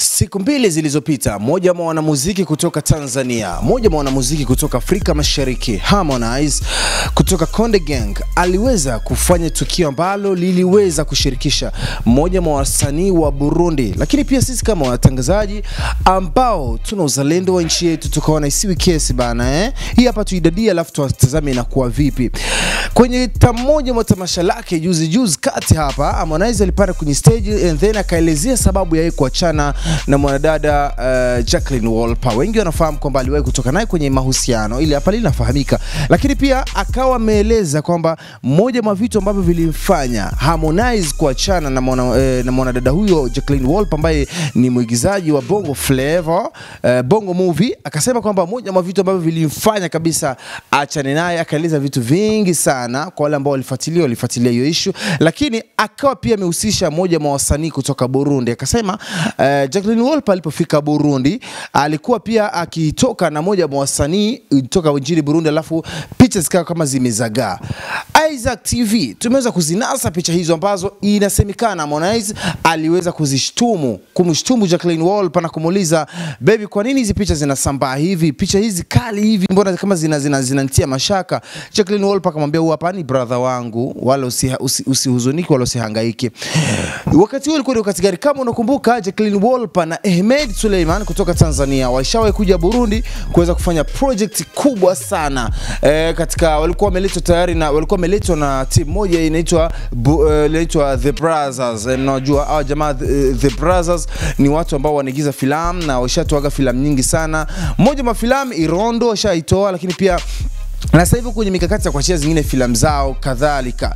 Siku mbili zilizopita, mmoja wa wanamuziki kutoka Tanzania, mmoja wa wanamuziki kutoka Afrika Mashariki, Harmonize kutoka Konde Gang aliweza kufanya tukio ambalo liliweza kushirikisha mmoja wa wasanii wa Burundi, lakini pia sisi kama watangazaji ambao tuna uzalendo wa nchi yetu tukaona isiwi kesi bana eh? Hii hapa tuidadie, alafu tuwatazame inakuwa vipi. Kwenye tamoja mwa tamasha lake juzi juzi kati hapa, Harmonize alipanda kwenye stage and then akaelezea sababu ya yeye kuachana na mwanadada uh, Jacqueline Wolper. Wengi wanafahamu kwamba aliwahi kutoka naye kwenye mahusiano, ili hapa linafahamika, lakini pia akawa ameeleza kwamba moja mwa vitu ambavyo vilimfanya Harmonize kuachana na mwana, eh, na mwanadada huyo Jacqueline Wolper ambaye ni mwigizaji wa Bongo Flava eh, Bongo Movie, akasema kwamba moja mwa vitu ambavyo vilimfanya kabisa achane naye, akaeleza vitu vingi sana kwa wale ambao walifuatilia walifuatilia hiyo issue, lakini akawa pia amehusisha moja mwa wasanii kutoka Burundi, akasema eh, Jacqueline Wolper alipofika Burundi alikuwa pia akitoka na moja mwa wasanii kutoka nchini Burundi, alafu picha zikawa kama zimezagaa. Isaac TV tumeweza kuzinasa picha hizo ambazo inasemekana Harmonize aliweza kuzishtumu kumshtumu Jacqueline Wolper na kumuuliza baby, kwa nini hizi picha zinasambaa hivi, picha hizi kali hivi, mbona kama zina zina zinanitia mashaka. Jacqueline Wolper akamwambia huyu hapa ni brother wangu, wala usihuzunike usi, usihuzunike wala usihangaike. Wakati huo ulikuwa ni wakati gani? Kama unakumbuka, Jacqueline Wolper na Ahmed Suleiman kutoka Tanzania walishawahi kuja Burundi kuweza kufanya project kubwa sana e, katika walikuwa wameletwa tayari na walikuwa wameletwa na timu moja inaitwa bu- eh, inaitwa The Brothers. Eh, Mnajua hawa jamaa eh, The Brothers ni watu ambao wanaigiza filamu na washatoaga filamu nyingi sana. Mmoja wa filamu Irondo washaitoa, lakini pia na sasa hivi kwenye mikakati ya kuachia zingine filamu zao kadhalika.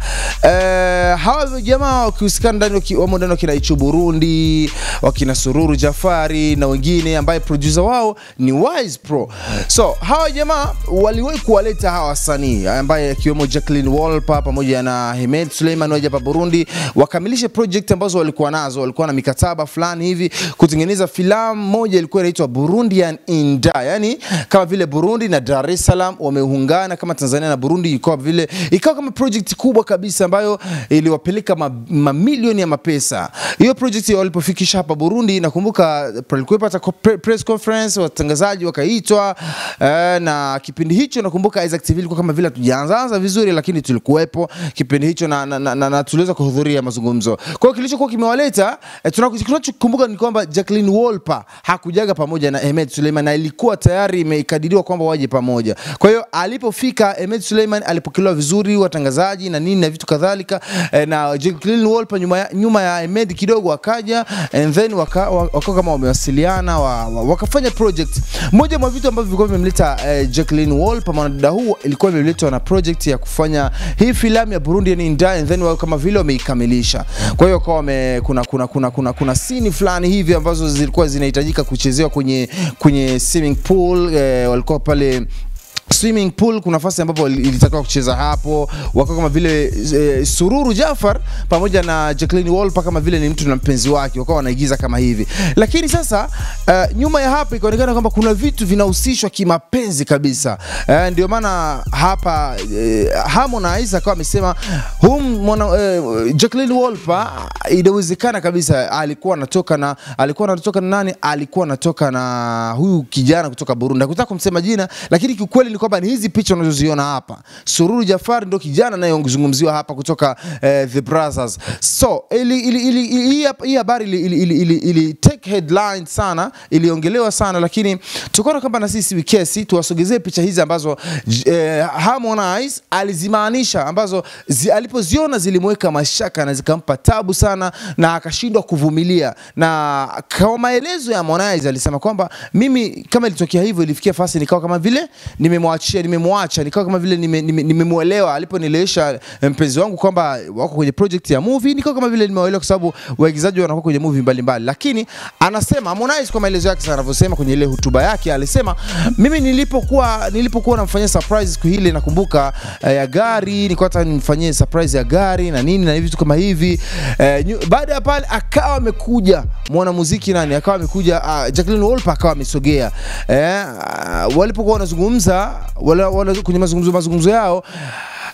Eh, hawa jamaa wakihusikana ndani waki- wamo ndani wakina Ichu Burundi, wakina Sururu Jafari na wengine ambaye producer wao ni Wise Pro. So hawa jamaa waliwahi kuwaleta hawa wasanii ambaye akiwemo Jacqueline Wolper pamoja na Hemed Suleiman waje hapa Burundi wakamilishe project ambazo walikuwa nazo, walikuwa na mikataba fulani hivi kutengeneza filamu moja ilikuwa inaitwa Burundian Inda, yani kama vile Burundi na Dar es Salaam wameungana kama Tanzania na Burundi, ikawa vile ikawa kama project kubwa kabisa ambayo iliwapeleka ma- mamilioni ya mapesa. Hiyo project walipofikisha hapa Burundi, nakumbuka palikuwa hata ko- pre- press conference, watangazaji wakaitwa eh, na kipindi hicho nakumbuka Isaac TV ilikuwa kama vile tujaanzaanza vizuri, lakini tulikuwepo kipindi hicho na, na, na, na, na tuliweza kuhudhuria mazungumzo. Kwa hiyo kilichokuwa kimewaleta eh, tunaku- tunachokumbuka ni kwamba Jacqueline Wolper hakujaga pamoja na Ahmed Suleiman na ilikuwa tayari imekadiriwa kwamba waje pamoja. Kwa hiyo alipofika Ahmed Suleiman alipokelewa vizuri, watangazaji na nini na vitu kadhalika eh, na Jacqueline Wolper nyuma ya, nyuma ya Ahmed kidogo akaja and then waka, wa- wakawa kama wamewasiliana wa, wa, wakafanya project. Moja mwa vitu ambavyo vilikuwa vimemleta eh, Jacqueline Wolper mwanadada huu ilikuwa imeletwa na project ya kufanya hii filamu ya Burundi yani Nda and then wao kama vile wameikamilisha. Kwa hiyo kwa wame, kuna kuna kuna kuna kuna scene fulani hivi ambazo zilikuwa zinahitajika kuchezewa kwenye kwenye swimming pool eh, walikuwa pale swimming pool kuna nafasi ambapo ilitakiwa kucheza hapo, wakawa kama vile e, Sururu Jafar pamoja na Jacqueline Wolper kama vile ni mtu na mpenzi wake, wakawa wanaigiza kama hivi. Lakini sasa uh, nyuma ya hapo ikaonekana kwamba kuna vitu vinahusishwa kimapenzi kabisa. Uh, ndio maana hapa uh, Harmonize akawa amesema hum mwana uh, Jacqueline Wolper inawezekana kabisa alikuwa anatoka na alikuwa anatoka na nani? Alikuwa anatoka na huyu kijana kutoka Burundi. Hakutaka kumsema jina, lakini kiukweli ni kwamba ni hizi picha unazoziona hapa. Sururu Jafar ndio kijana anayezungumziwa hapa kutoka eh, The Brothers. So ili, ili, ili, ili, hii hapa- hii habari ili, ili, ili, ili, ili take headline sana, iliongelewa sana, lakini tukaona kwamba na sisi wikesi tuwasogezee picha hizi ambazo j- eh, Harmonize alizimaanisha ambazo zi, alipoziona zilimweka mashaka na zikampa tabu sana na akashindwa kuvumilia, na kwa maelezo ya Harmonize alisema kwamba mimi kama ilitokea hivyo, ilifikia fasi nikawa kama vile nimemwachia nimemwacha, nikawa kama vile nimemwelewa nime, nimemwelewa. aliponielewesha mpenzi wangu kwamba wako kwenye project ya movie, nikawa kama vile nimewaelewa, kwa sababu waigizaji wanakuwa kwenye movie mbalimbali. Lakini anasema Harmonize kwa maelezo yake sana anavyosema kwenye ile hotuba yake, alisema mimi nilipokuwa nilipokuwa namfanyia surprise siku ile, nakumbuka eh, ya gari, nilikuwa nataka nimfanyie surprise ya gari na nini na vitu kama hivi eh, nyu- baada ya pale akawa amekuja mwanamuziki nani, akawa amekuja uh, Jacqueline Wolper akawa amesogea eh, uh, walipokuwa wanazungumza wala, wala, kwenye mazungumzo mazungumzo yao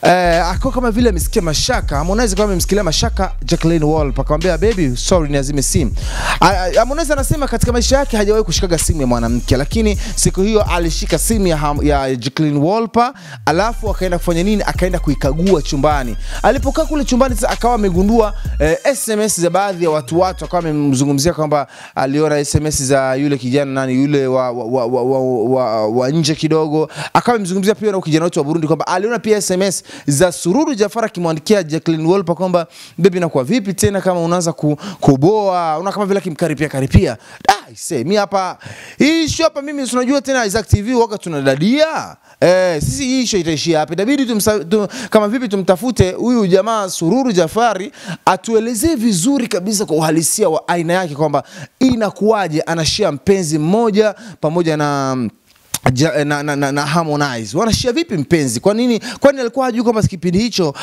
eh, ako kama vile amesikia mashaka Harmonize kama amemsikilia mashaka Jacqueline Wolper akamwambia baby sorry niazime simu Ah, ah, Harmonize anasema katika maisha yake hajawahi kushikaga simu ya mwanamke lakini siku hiyo alishika simu ya, Ham- ya Jacqueline Wolper alafu akaenda kufanya nini akaenda kuikagua chumbani alipokaa kule chumbani sasa akawa amegundua eh, SMS za baadhi ya watu watu akawa amemzungumzia kwamba aliona SMS za yule kijana nani yule wa, wa, wa, wa, wa, wa, wa nje kidogo akawa amemzungumzia pia na kijana wetu wa Burundi kwamba aliona pia SMS za Sururu Jafar akimwandikia Jacqueline Wolper kwamba baby nakuwa vipi tena kama unaanza ku, kuboa una kama vile akimkaripia karipia ah ise mi hapa hii show hapa mimi si unajua tena Isaac TV waka tunadadia Eh, sisi hii show itaishia hapa. Itabidi tumsa, tum, kama vipi tumtafute huyu jamaa Sururu Jafari atuelezee vizuri kabisa kwa uhalisia wa aina yake kwamba inakuwaje anashia mpenzi mmoja pamoja na Ja, na, na, na, na Harmonize wanashia vipi mpenzi? Kwa nini? Kwani alikuwa hajui kwamba kipindi hicho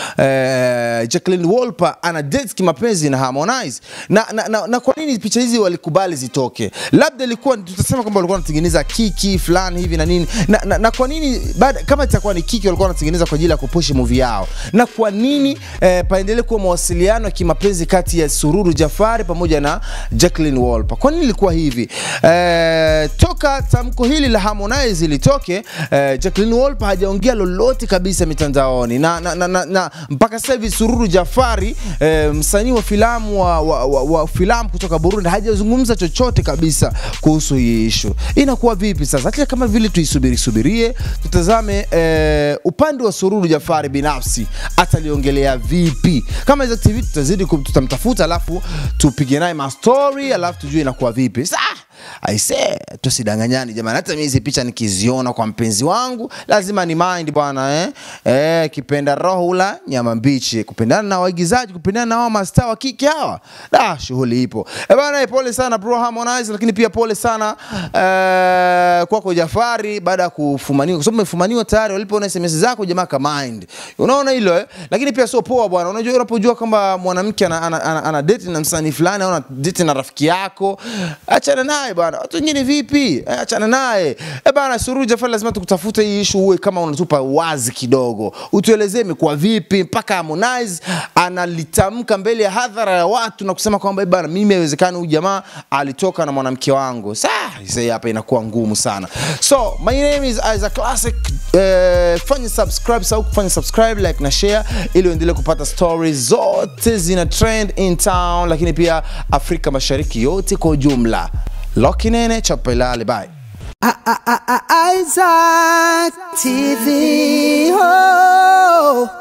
eh, Jacqueline Wolper ana date kimapenzi na Harmonize na, na, na, na kwa nini picha hizi walikubali zitoke? Labda ilikuwa tutasema kwamba walikuwa wanatengeneza kiki fulani hivi na nini na, na, na kwa nini baada, kama itakuwa ni kiki walikuwa wanatengeneza kwa ajili ya kupush movie yao, na kwa nini eh, paendelee kuwa mawasiliano ya kimapenzi kati ya Sururu Jafari pamoja na Jacqueline Wolper? Kwa nini ilikuwa hivi? Eh, toka tamko hili la Harmonize litoke eh, Jacqueline Wolper hajaongea lolote kabisa mitandaoni na, na, na, na, na mpaka sasa hivi Sururu Jafari eh, msanii wa filamu wa, wa, wa, wa filamu kutoka Burundi hajazungumza chochote kabisa kuhusu hii issue. Inakuwa vipi sasa? Acha kama vile tuisubiri subirie, tutazame eh, upande wa Sururu Jafari binafsi ataliongelea vipi. Kama Isaac TV tutazidi kum- tutamtafuta, alafu tupige naye mastori, alafu tujue inakuwa vipi. Sasa aise, tusidanganyani jamani, hata mimi hizi picha nikiziona kwa mpenzi wangu lazima ni mind bwana eh? Eh, kipenda roho ula nyama mbichi, kupendana na waigizaji, kupendana na wao mastaa wa kike hawa, da shughuli ipo eh bana. eh, Pole sana bro Harmonize, lakini pia pole sana eh, kwako Jafari baada ya kufumaniwa, kwa sababu umefumaniwa tayari. Walipoona SMS zako jamaa ka mind, unaona hilo eh? Lakini pia sio poa bwana. Unajua, unapojua kwamba mwanamke ana, ana, ana, ana date na msanii fulani au ana date na rafiki yako, achana naye bwana. Watu wengine vipi? Eh, achana naye eh bana. Sururu Jafari, lazima tukutafute hii issue, uwe kama unatupa wazi kidogo, utuelezee imekuwa vipi mpaka Harmonize analitamka mbele ya hadhara ya watu na kusema kwamba eh bana, mimi haiwezekani huyu jamaa alitoka na mwanamke wangu. Saa hii hapa inakuwa ngumu sana. So my name is Isaac Classic. Eh, fanya subscribe, sau kufanya subscribe, like na share ili uendelee kupata stories zote zina trend in town, lakini pia Afrika Mashariki yote kwa ujumla. Lokinene chapelale, bye. Isaac TV. Oh.